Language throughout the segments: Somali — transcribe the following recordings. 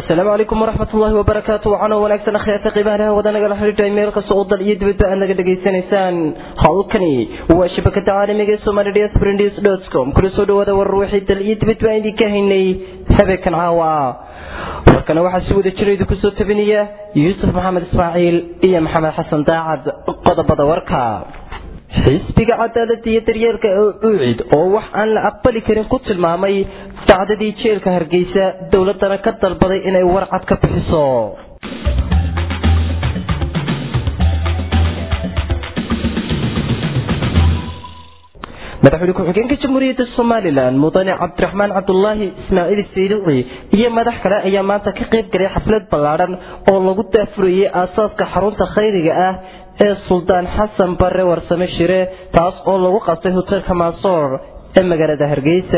asalaamu calaykum waraxmat ullaahi wabarakaatu waxaana wanaagsan akhyaarta qiimaha wada nagala xidhiidhay meel kasta oo dal iyo dibadba aad naga dhegaysanaysaan halkani waa shabakada caalamiga ee somali dsprnews dot com kula soo dhawaada warar wixii dal iyo dibadba aan idinka haynay habeenkan caawa warkana waxaa si wada jira idinku soo tabinaya yuusuf maxamed ismaaciil iyo maxamed xasan daacad qodobada warka xisbiga cadaalada iyo daryeelka ee ucid oo wax aan la aqbali karin ku tilmaamay dacdadii jeelka hargeysa dowladana ka dalbaday inay warcad ka bixiso madaxweyne ku-xigeenka jamhuuriyadda somalilan mudane cabdiraxmaan cabdulaahi ismaaciil saylici iyo madax kale ayaa maanta ka qayb galay xaflad ballaadhan oo lagu daafurayay aasaaska xarunta khayriga ah ee suldaan xasan bare warsame shire taas oo lagu qabtay hoteelka mansoor ee magaalada hargeysa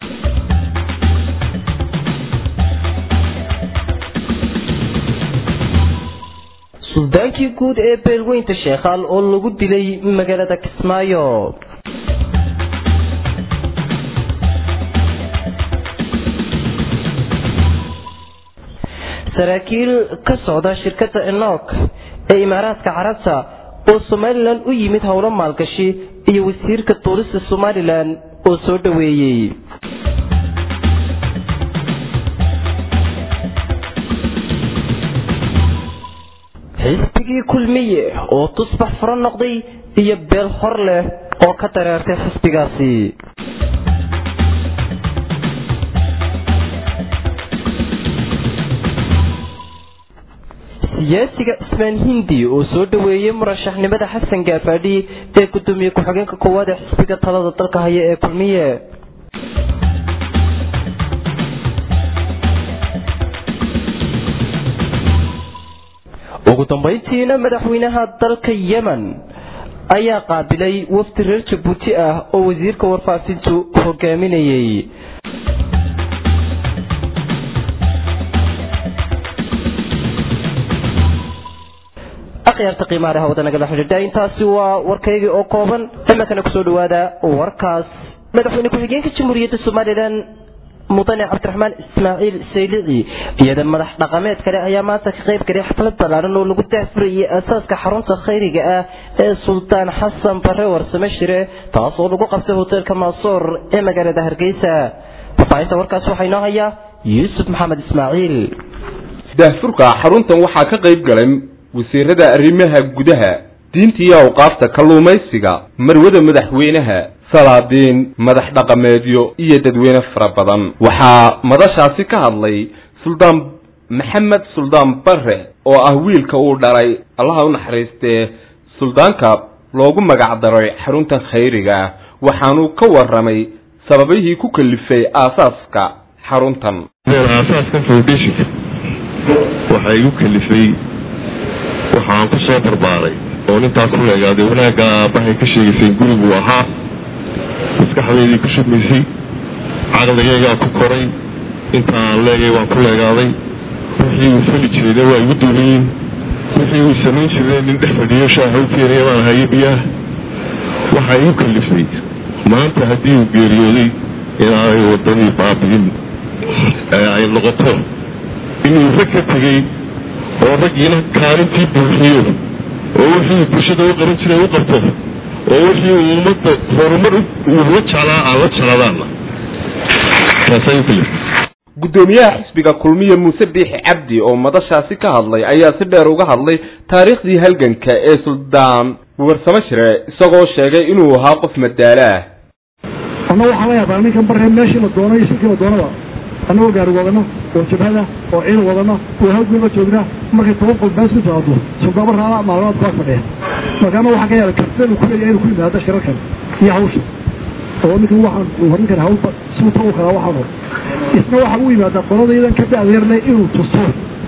suldaankii guud ee beelweynta sheekhaal oo lagu dilay magaalada kismaayo saraakiil ka socda shirkadda enok ee imaaraadka carabta oo somalilan u yimid howlo maalgashi iyo wasiirka duulista somalilan oo soo dhoweeyey xisbigii kulmiye oo tusbax furo noqday iyo beel hor leh oo ka dareertay xisbigaasi siyaasiga cismaan hindi oo soo dhoweeyey murashaxnimada xasan gaafadhi ee gudoomiye ku-xigeenka koowaad ee xisbiga talada dalka haya ee kulmiye ugu dambayntiina madaxweynaha dalka yemen ayaa qaabilay wafdi reer jabuuti ah oo wasiirka warfaafintu hogaaminayay akhyaarta qiimaha leh wada nagala xidhiidha intaasi waa warkaygii oo kooban imankana kusoo dhawaada warkaas madaxweyne ku-xigeenka jamhuuriyadda somalilan mudane cabdiraxmaan ismaaciil saylici iyada madax dhaqameed kale ayaa maanta ka qayb galay xaflad ballaaran oo lagu daafurayay aasaaska xarunta khayriga ah ee suldaan xasan bare warsame shire taas oo lagu qabtay hoteelka maasoor ee magaalada hargeysa fafaahinta warkaas waxaa inoo haya yuusuf maxamed ismaaciil daafurka xaruntan waxaa ka qayb galay wasiirada arrimaha gudaha diinta iyo awqaafta kalluumaysiga marwada madaxweynaha salaadiin madax dhaqameedyo iyo dadweyne fara badan waxaa madashaasi ka hadlay suldaan maxamed suldaan bare oo ah wiilka uu dhalay allaha u naxariistee suldaanka loogu magac daray xaruntan khayriga ah waxaanuu ka warramay sababihii ku kalifay aasaaska xaruntan aasaaska foundationka waxaa igu kalifay waxaan ku soo barbaaray oo nintaa ku leegaaday wanaagga aabbahay ka sheegaysay guriguu ahaa maskaxdaydii ku shubmaysay caqligaygaa ku koray intaan leegay waan ku leegaaday wixii uu fali jirayna waa igu duuliyiin wixii uu samayn jiray nin dhex fadhiyo shaaha u keenaya baan haye biyaha waxaa igu kalifay maanta haddii uu geeriyooday inaanay wadadii baabi'in ee ay noqoto inuu rag ka tegey oo raggiina kaalintii buuxiyo oo wixii bulshada u qaban jiray u qabto oo wixii uu ummadda horumar uu la jeclaa aan la jecladaana taasay u kalifay guddoomiyaha xisbiga kulmiye muuse biixi cabdi oo madashaasi ka hadlay ayaa si dheer uga hadlay taariikhdii halganka ee suldaan warsamo shire isagoo sheegay inuu ahaa qof madaalo ah anna waxaa la yaabaa ninkan barre meeshii la doono iyo shirkii la doonaba annagoo gaari wadano oo jabhada oo ciil wadano oo hawgeeba joognaa markay toban qol been su timaado suldaama raala maalmaad baa fadhiya markaana waxaa ka yaala kartida ku leeyahay inuu ku yimaado shirarkan iyo hawsha oo ninkan waxaan uu horin kara hawlba suu tagu karaa waxaan hor isna waxaa u yimaadaa qoladaydan ka da'deerle inuu tuso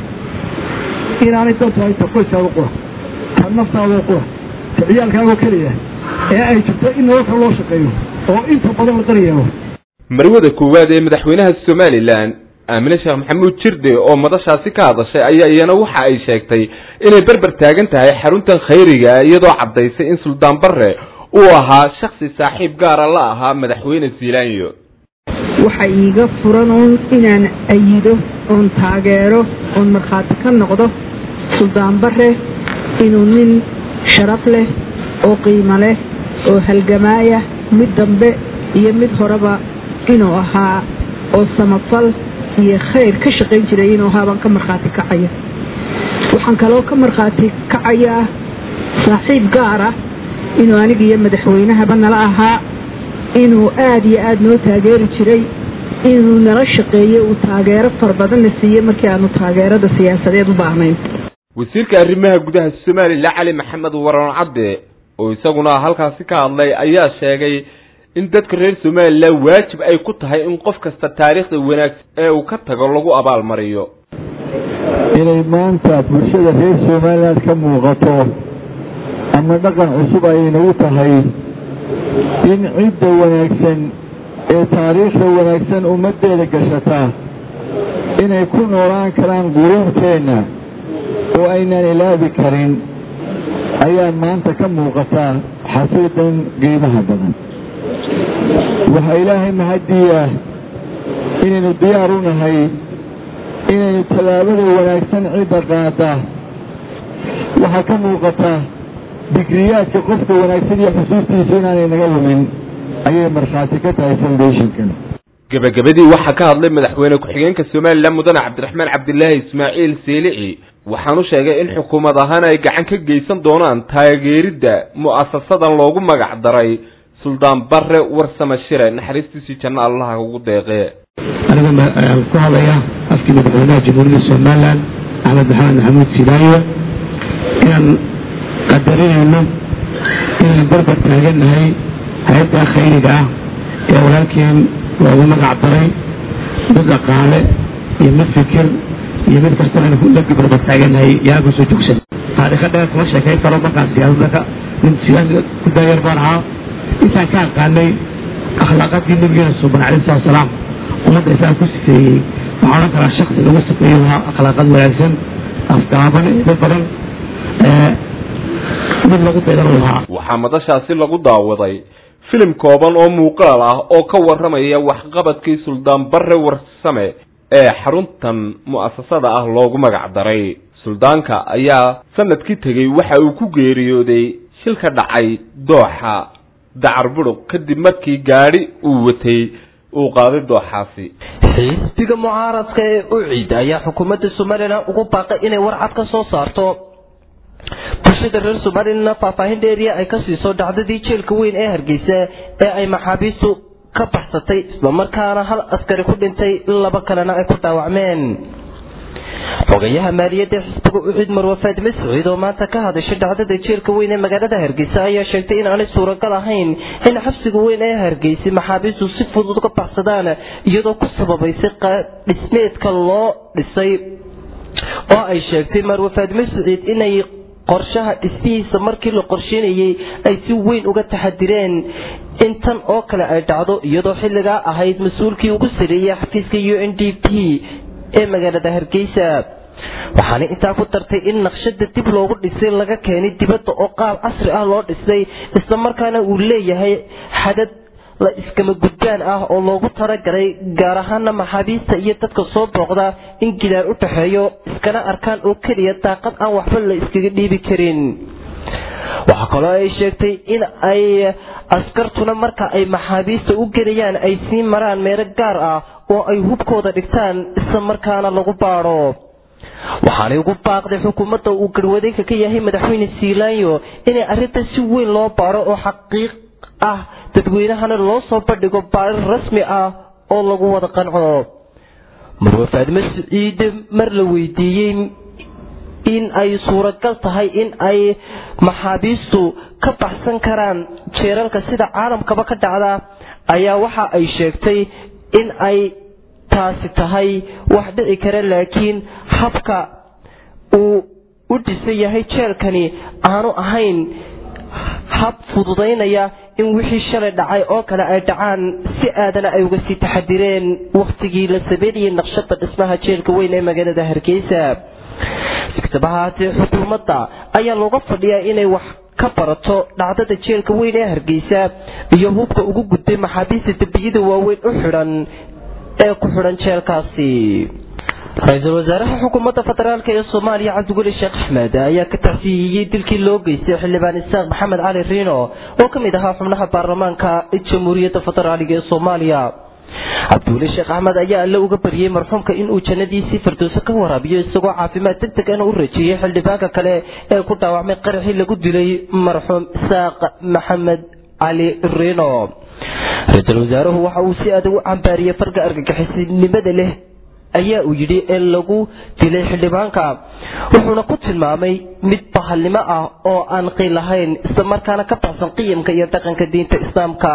inaanay dantu ay ta qoyskaada qura ta naftaadoo qura ta ciyaalkaagoo keliya ee ay jirto in nololka loo shaqeeyo oo inta badan la daryeelo marwada koowaad ee madaxweynaha somalilan aamine sheekh maxamuud jirde oo madashaasi ka hadashay ayaa iyana waxa ay sheegtay inay berber taagan tahay xaruntan khayriga iyadoo caddaysay in suldaan bare uu ahaa shaksi saaxiib gaara la ahaa madaxweyne ziilaanyo waxa iiga furan uun inaan ayido oon taageero oon markhaati ka noqdo suldaan bare inuu nin sharaf leh oo qiimo leh oo halgamaaya mid dambe iyo mid horeba inuu ahaa oo samafal iyo khayr ka shaqayn jiray inuu ahaa baan ka markhaati kacaya waxaan kaloo ka markhaati kacayaa saaxiib gaar ah inuu aniga iyo madaxweynahaba nala ahaa inuu aada iyo aada noo taageeri jiray inuu nala shaqeeyey uu taageero fara badanna siiyey markii aanu taageerada siyaasadeed u baahnayn wasiirka arrimaha gudaha somalilan cali maxamed waran cadde oo isaguna halkaasi ka hadlay ayaa sheegay in dadka reer somalilan waajib ay ku tahay in qof kasta taariikhda wanaagsan ee uu ka tago lagu abaalmariyo inay maanta bulshada reer somaliland ka muuqato ama dhaqan cusub ay inagu tahay in cidda wanaagsan ee taariikhda wanaagsan ummaddeeda gashataa inay ku noolaan karaan quruurteenna oo aynaan ilaabi karin ayaa maanta ka muuqataa xafiidan qiimaha badan waxaa ilaahay mahadiya inaynu diyaar u nahay inaynu tallaabada wanaagsan cidda qaada waxaa ka muuqata digriyaadka qofka wanaagsan iyo xusuustiisa inaanay naga lumin ayay markhaati ka tahay foundationkan gebagabadii waxaa ka hadlay madaxweyne ku-xigeenka somalilan mudane cabdiraxmaan cabdilaahi ismaaciil seelici waxaanu sheegay in xukuumad ahaan ay gacan ka geysan doonaan taageeridda mu'asasadan loogu magac daray suldaan bare warsame shire naxariistiisii janno allaha ugu deeqee aniga ku hadlaya afkii madaxweynaha jamhuuriyadda somalilan axmed maxamed maxamuud silaayo inaan qadarinayno inaan barbar taagannahay hay-adda khayriga ah ee walaalkeen loogu magac daray mid dhaqaale iyo mid fikir iyo mid kasta aan lagi barbar taagannahay yaa kusoo joogsan taariikha dheer kuma sheekayn karo markaan siyaasadaka nin siyaasada ku daayar baan ahaa intaan ka aqaanay akhlaaqadii nabigeena suban alayhi salatu wasalaam ummadda isaan ku sifeeyey waxaa odhan karaa shaksi lagu sifeeyo lahaa akhlaaqad wanaagsan afgaaban eedo badan mid lagu daydan lahaa waxaa madashaasi lagu daawaday filim kooban oo muuqaal ah oo ka warramaya waxqabadkii suldaan bare warsame ee xaruntan mu'asasada ah loogu magac daray suldaanka ayaa sanadkii tegey waxa uu ku geeriyooday shil ka dhacay dooxa dacar budhug kadib markii gaadhi uu watay uu qaaday dooxaasi xisbiga mucaaradka ee ucid ayaa xukuumadda somalilan ugu baaqay inay warcad ka soo saarto bulshada reer somalilan faahfaahin dheeriya ay ka siiso dhacdadii jeelka weyn ee hargeysa ee ay maxaabiistu ka baxsatay islamarkaana hal askari ku dhintay laba kalena ay ku dhaawacmeen xogayaha maaliyadda xisbiga ucid marwa faadime saciid oo maanta ka hadashay dhacdada jeelka weyn ee magaalada hargeysa ayaa sheegtay in aanay suuragal ahayn in xabsiga weyn ee hargeysa maxaabiistu si fudud uga baxsadaan iyadoo ku sababaysay dhismeedka loo dhisay oo ay sheegtay marwa faadime saciid inay qorshaha dhismihiisa markii la qorsheynayay ay si weyn uga taxadireen in tan oo kale ay dhacdo iyadoo xilligaa ahayd mas-uulkii ugu sareeyay xafiiska u n d p ee magaalada hargeysa waxaana intaa ku dartay in naqshada dib loogu dhisay laga keenay dibadda oo qaab casri ah loo dhisay islamarkaana uu leeyahay xadad la iskama gudbaan ah oo loogu talagalay gaar ahaana maxaabiista iyo dadka soo booqda in gidaar u dhaxeeyo iskana arkaan oo keliya daaqad aan waxba la iskaga dhiibi karin waxaa kaloo ay sheegtay in ay askartuna marka ay maxaabiista u gelayaan ay sii maraan meelo gaar ah oo ay hubkooda dhigtaan isla markaana lagu baadho waxaanay ugu baaqday xukuumadda uu garwadeenka ka yahay madaxweyne siilaanyo inay arrinta si weyn loo baadho oo xaqiiq ah dadweynahana loo soo bandhigo baarir rasmi ah oo lagu wada qanco marwa faadime siciid mar la weydiiyey in ay suuragal tahay in ay maxaabiistu ka baxsan karaan jeeralka sida caalamkaba ka dhacda ayaa waxa ay sheegtay in ay taasi tahay wax dhici kara laakiin habka uu u dhisan yahay jeelkani aanu ahayn hab fududaynaya in wixii shalay dhacay oo kale ay dhacaan si aadana ay uga sii taxadireen wakhtigii la sameynayay naqshada dhismaha jeelka weyn ee magaalada hargeysa sikataba haatee xukuumadda ayaa looga fadhiyaa inay wax ka barato dhacdada jeelka weyn ee hargeysa iyo hubka ugu gudbay maxaabiista dembiyada waaweyn u xidhan ee ku xidhan jeelkaasi ra-iisul wasaaraha xukuumadda federaalk ee soomaaliya cabdiguli sheekh axmed ayaa ka tacsiiyeyey dilkii loo geystay xildhibaan isaaq maxamed cali riino oo ka mid ahaa xubnaha baarlamaanka jamhuuriyadda federaaliga ee soomaaliya cabdiweli sheekh axmed ayaa alle uga baryey marxuumka inuu jannadiisii firdowso ka waraabiyo isagoo caafimaad deg deg ana u rajeeyey xildhibaanka kale ee ku dhaawacmay qaraxii lagu dilay marxuum isaaq maxamed cali riino ra-iisul wasaaruhu waxa uu si adag u cambaariyey farga argagixisinimada leh ayaa uu yidhi ee lagu dilay xildhibaanka wuxuuna ku tilmaamay mid bahalnimo ah oo aan qiil lahayn isla markaana ka baxsan qiyamka iyo dhaqanka diinta islaamka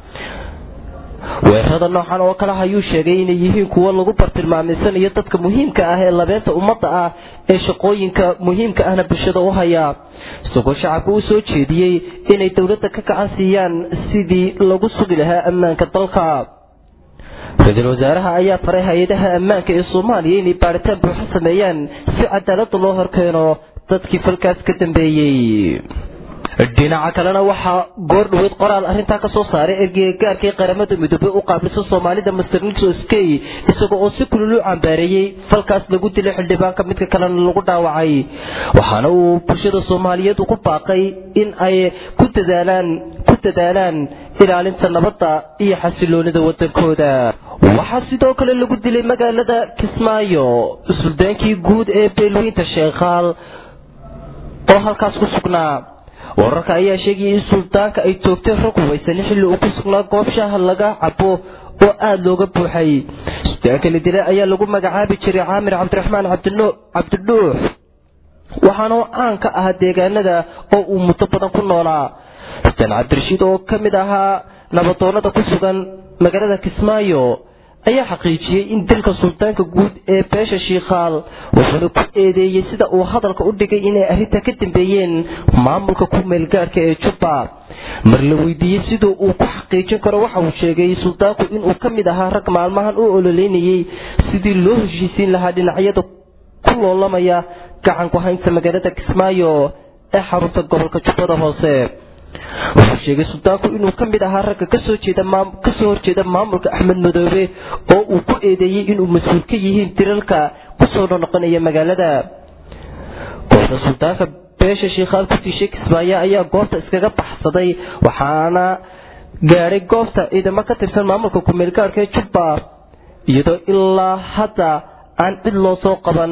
weerarada noocan oo kale ayuu sheegay inay yihiin kuwo lagu bartilmaamaysanayo dadka muhiimka ah ee labeenta ummadda ah ee shaqooyinka muhiimka ahna bulshada u haya isagoo shacabka u soo jeediyey inay dowladda ka gacan siiyaan sidii lagu sugi lahaa ammaanka dalka ra-iisul wasaaraha ayaa faray hay-adaha ammaanka ee soomaaliya inay baaritaan buuxo sameeyaan si cadaalada loo horkeeno dadkii falkaas ka dambeeyey dhinaca kalena waxaa goor dhaweyd qoraal arrintaa ka soo saaray ergeyga gaarkii qaramada midoobey u qaabilsan soomaalida master nixos key isaga oo si kulul u cambaareeyey falkaas lagu dilay xildhibaanka midka kalena lagu dhaawacay waxaana uu bulshada soomaaliyeed ugu baaqay in ay ku dadaalaan ku dadaalaan ilaalinta nabadda iyo xasiloonida wadankooda waxaa sidoo kale lagu dilay magaalada kismaayo suldaankii guud ee beelweynta sheekhaal oo halkaas ku sugnaa wararka ayaa sheegayay in suldaanka ay toogteen rag hubaysan xilli uu ku sugnaa goob shaaha laga cabo oo aada looga buuxay suldaanka la dilay ayaa lagu magacaabi jiray caamir cabdiraxmaan cabdidhuux waxaana caan ka ahaa deegaanada oo uu muddo badan ku noolaa xuseen cabdirashiid oo ka mid ahaa nabadoonada ku sugan magaalada kismaayo ayaa xaqiijiyey in dilka suldaanka guud ee beesha shiikhaal wuxuuna ku eedeeyey sida uu hadalka u dhigay inay arrinta ka dambeeyeen maamulka ku meelgaarhka ee jubba mar la weydiiyey siduu uu ku xaqiijin karo waxa uu sheegay suldaanku inuu ka mid ahaa rag maalmahan u ololeynayey sidii loo heshiisiin lahaa dhinacyada ku loolamaya gacan ku haynta magaalada kismaayo ee xarunta gobolka jubbada hoose wuxuu sheegay suldaanku inuu ka mid ahaa ragga kasoo jeeda kasoo horjeeda maamulka axmed madoobe oo uu ku eedeeyey inuu mas-uul ka yihiin diralka kusoo noqonaya magaalada goobta suldaanka beesha shiikhaal ku tiishay kismaayo ayaa goobta iskaga baxsaday waxaana gaadhay goobta ciidamo ka tirsan maamulka kumeelgaarhka ee jubba iyadoo ilaa hadda aan cid loo soo qaban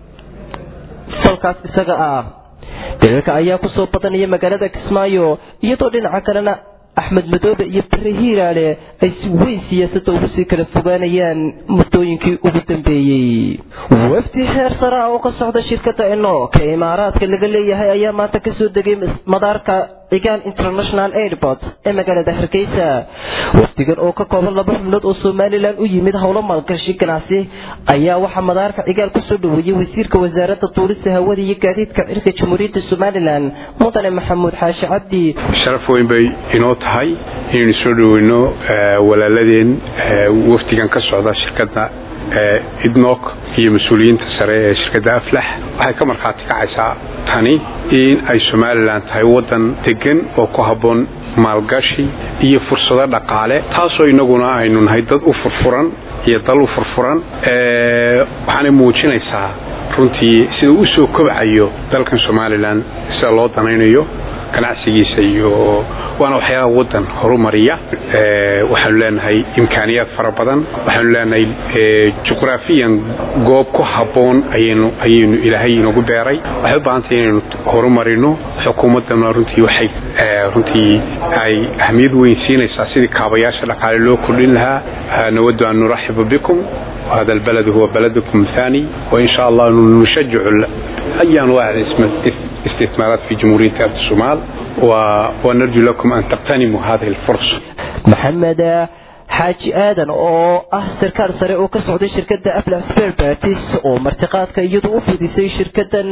falkaas isaga ah daliilka ayaa kusoo badanaya magaalada kismaayo iyadoo dhinaca kalena axmed madoobe iyo bare hiiraale ay si weyn siyaasadda ugu sii kala fogaanayaan muddooyinkii ugu dambeeyey wafdi heer sare ah oo ka socda shirkadda enook ee imaaraadka laga leeyahay ayaa maanta kasoo degay madaarka cigaal international airport ee magaalada hargeysa wafdigan oo ka kooban laba xubnood oo somalilan u yimid howlo maalgashi ganacsi ayaa waxaa madaarka cigaal kusoo dhaweeyey wasiirka wasaaradda tuurista hawada iyo gaadiidka cirka jamhuuriyadda somalilan mudane maxamuud xaashi cabdi sharaf weyn bay inoo tahay inaynu soo dhaweyno walaaladeen wafdigan ka socda shirkadda idnok iyo mas-uuliyiinta sare ee shirkadda aflax waxay ka markhaati kacaysaa tani in ay somalilan tahay waddan degan oo ku habboon maalgashi iyo fursado dhaqaale taasoo innaguna aynu nahay dad u furfuran iyo dal u furfuran waxaanay muujinaysaa runtii sida u soo kobcayo dalkan somalilan sida loo danaynayo ganacsigiisa iyo waana waxyaalaha waddan horumariya waxaanu leenahay imkaaniyaad fara badan waxaanu leenahay juqraafiyan goob ku habboon ayaynu ayaynu ilaahay inagu beeray waxay u baahantay inaynu horumarino xukuumaddana runtii waxay runtii ay ahmiyad weyn siinaysaa sidii kaabayaasha dhaqaale loo kordhin lahaa nawadu an nuraxiba bikum وهذا البلد هو بلدكم الثاني وإن شاء الله نشجع أي أنواع الاستثمارات في جمهورية أرض الصومال ونرجو لكم أن تغتنموا هذه الفرصة محمد xaaji aadan oo ah sarkaal sare oo ka socday shirkadda afla sperbatis oo martiqaadka iyadu u fidisay shirkadan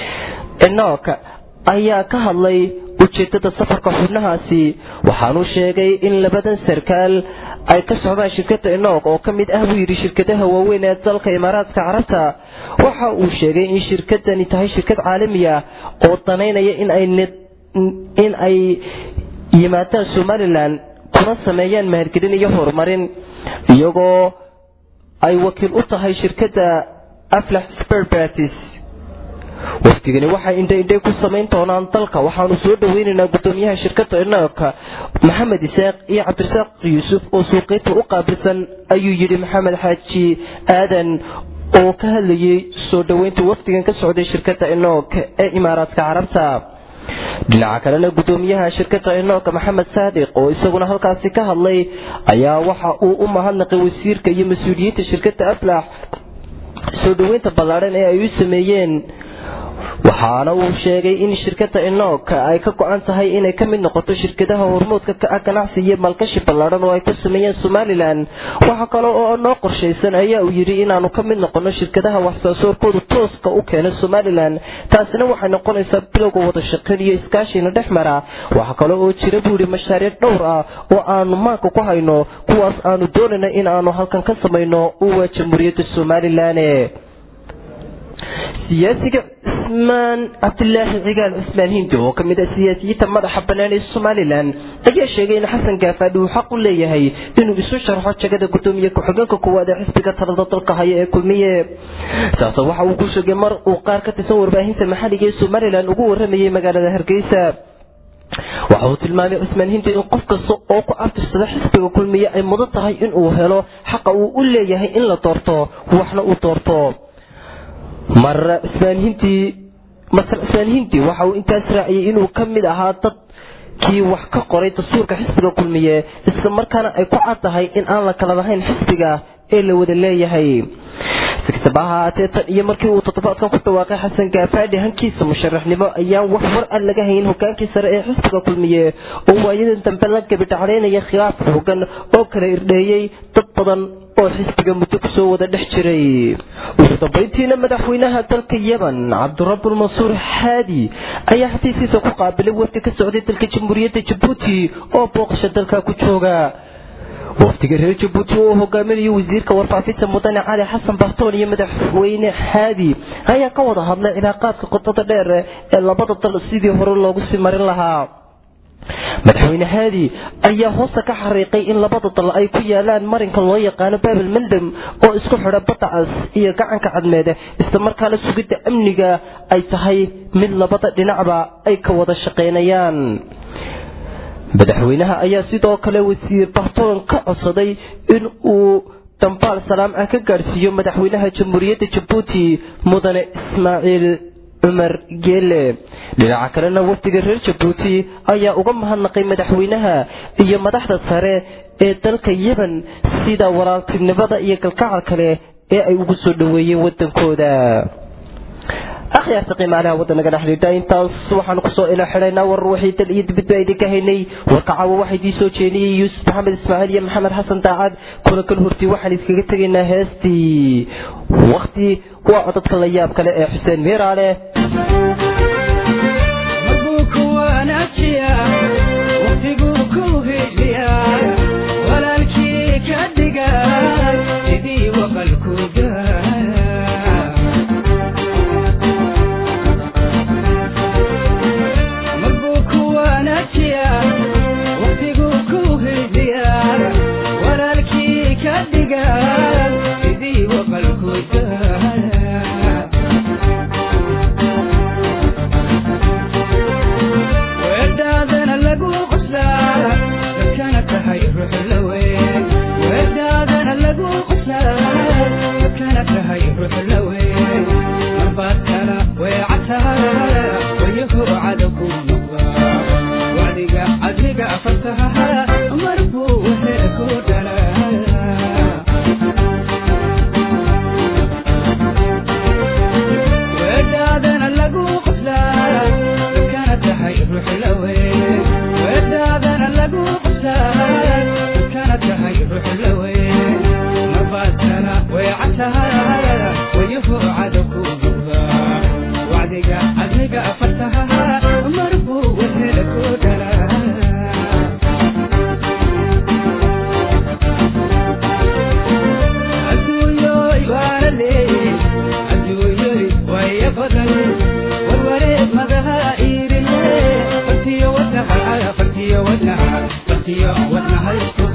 enok ayaa ka hadlay ujeedada safarka xubnahaasi waxaanuu sheegay in labadan sarkaal ay ka socdaan shirkadda enok oo ka mid ah buu yidhi shirkadaha waaweyn ee dalka imaaraadka carabta waxa uu sheegay in shirkadani tahay shirkad caalamiya oo danaynaya in ay yimaadaan somalilan kuna sameeyaan mahargelin iyo horumarin iyagoo ay wakiil u tahay shirkadda aflax sperbatis wafdigani waxay indhaindhay ku samayn doonaan dalka waxaanu soo dhaweynaynaa gudoomiyaha shirkada inaka maxamed isaaq iyo cabdirasaaq yuusuf oo suuqeynta u qaabilsan ayuu yidhi maxamed xaaji aadan oo ka hadlayay soo dhoweynta wafdigan ka socday shirkada inok ee imaaraadka carabta dhinaca kalena gudoomiyaha shirkada inok maxamed saadiq oo isaguna halkaasi ka hadlay ayaa waxa uu u mahadnaqay wasiirka iyo mas-uuliyiinta shirkada aflax soo dhoweynta ballaadhan ee ay u sameeyeen waxaana uu sheegay in shirkada inok ay ka go-an tahay inay ka mid noqoto shirkadaha hormoodka ka ah ganacsi iyo maalgashi ballaadhan oo ay ka sameeyeen somalilan waxa kale oo noo qorshaysan ayaa uu yidhi inaanu ka mid noqono shirkadaha waxsoosaarkoodu tooska u keena somalilan taasina waxay noqonaysaa bilowga wada shaqayn iyo iskaashina dhex mara waxa kale oo jira buu yidhi mashaariic dhowr ah oo aanu maanka ku hayno kuwaas aanu doonayna in aanu halkan ka samayno uwa jamhuuriyadda somalilan siyaasiga cismaan cabdilaahi cigaal cismaan hindi oo kamid ah siyaasiyiinta madaxa bannaan ee somalilan ayaa sheegay in xasan gaafaadhi uu xaq u leeyahay inuu isu sharxo jagada gudoomiye ku-xigeenka koowaad ee xisbiga talada dalka haya ee kulmiye saase waxa uu ku sheegay mar uu qaar ka tirsan warbaahinta maxalliga ee somalilan ugu waramayay magaalada hargeysa waxa uu tilmaamay cismaan hindi in qof kasta oo ku abtirsada xisbiga kulmiye ay mudan tahay inuu helo xaqa uu u leeyahay in la doorto waxna uu doorto mar cismaan hindi masar cismaan hindi waxa uu intaas raaciyay inuu ka mid ahaa dadkii wax ka qoray dastuurka xisbiga kulmiye isla markaana ay ku cad tahay in aan la kala lahayn xisbiga ee la wada leeyahay si kastaba ha ahaatee tan iyo markii uu toddobaadkan ku dhawaaqay xasan gaafaadhi hankiisa musharaxnimo ayaan wax war aan laga hayn hogaankii sare ee xisbiga kulmiye oo waayadan dambe la gabidhaclaynaya khilaaf xoogan oo kala irdheeyey dad badan oo xisbiga muddo kusoo wada dhex jiray ugu dambayntiina madaxweynaha dalka yemen cabdirabbul mansuur xaadi ayaa xafiiskiisa ku qaabilay wafdi ka socday dalka jamhuuriyadda jabuuti oo booqasha dalka ku jooga wafdiga reer jabuuti oo hogaaminayo wasiirka warfaafinta mudane cali xasan bartoon iyo madaxweyne xaadi ayaa ka wada hadlay cilaaqaadka qodada dheer ee labada dal sidii hore loogu sii marin lahaa madaxweyne haadi ayaa hoosta ka xariiqay in labada dal ay ku yaalaan marinka loo yaqaano babel mandam oo isku xidha badda cas iyo gacanka cadmeed islamarkaana sugidda amniga ay tahay mid labada dhinacba ay ka wada shaqaynayaan madaxweynaha ayaa sidoo kale wasiir bartoon ka codsaday in uu dambaal salaam ah ka gaadhsiiyo madaxweynaha jamhuuriyadda jabuuti mudane ismaaciil cumar geele dhinaca kalena wafdiga reer jabuuti ayaa uga mahadnaqay madaxweynaha iyo madaxda sare ee dalka yemen sida walaaltinimada iyo galkacal kale ee ay ugu soo dhoweeyeen wadankooda akhyaarta qiimaalaha wadanaga dhexdhiidha intaas waxaan kusoo ila xidhaynaa war waxay dal iyo dibadba idinka haynay warka caawa waxaa idiin soo jeediyey yuusuf maxamed ismaaciil iyo maxamed xasan daacad kuna kan hortii waxaan iskaga tegaynaa heestii wakti waa codadka la yaab kale ee xuseen miiraale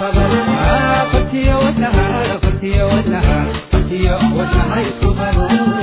Partiyo wadnaha, partiyo wadnaha, partiyo wadnaha isku qabo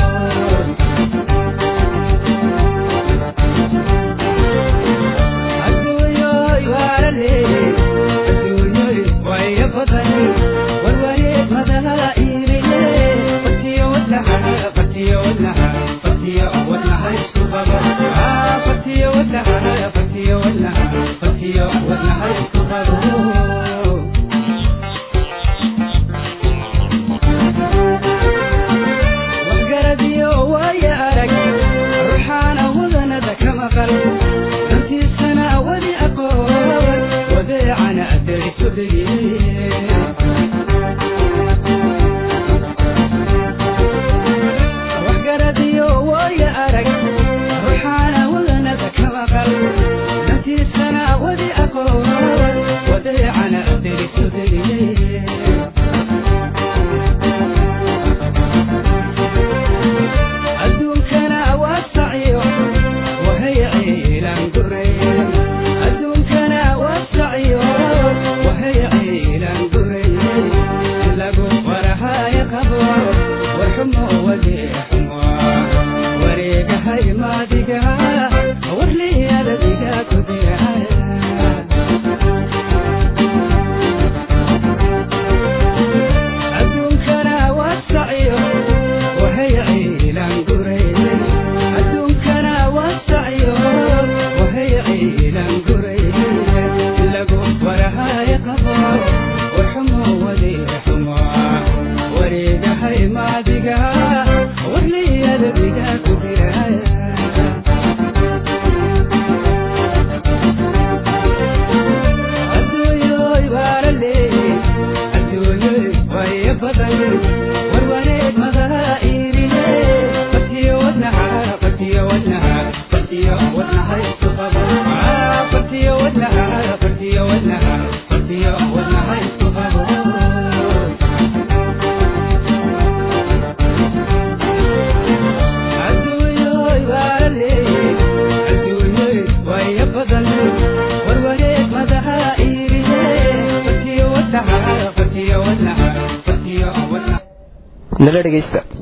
nala dhegaysta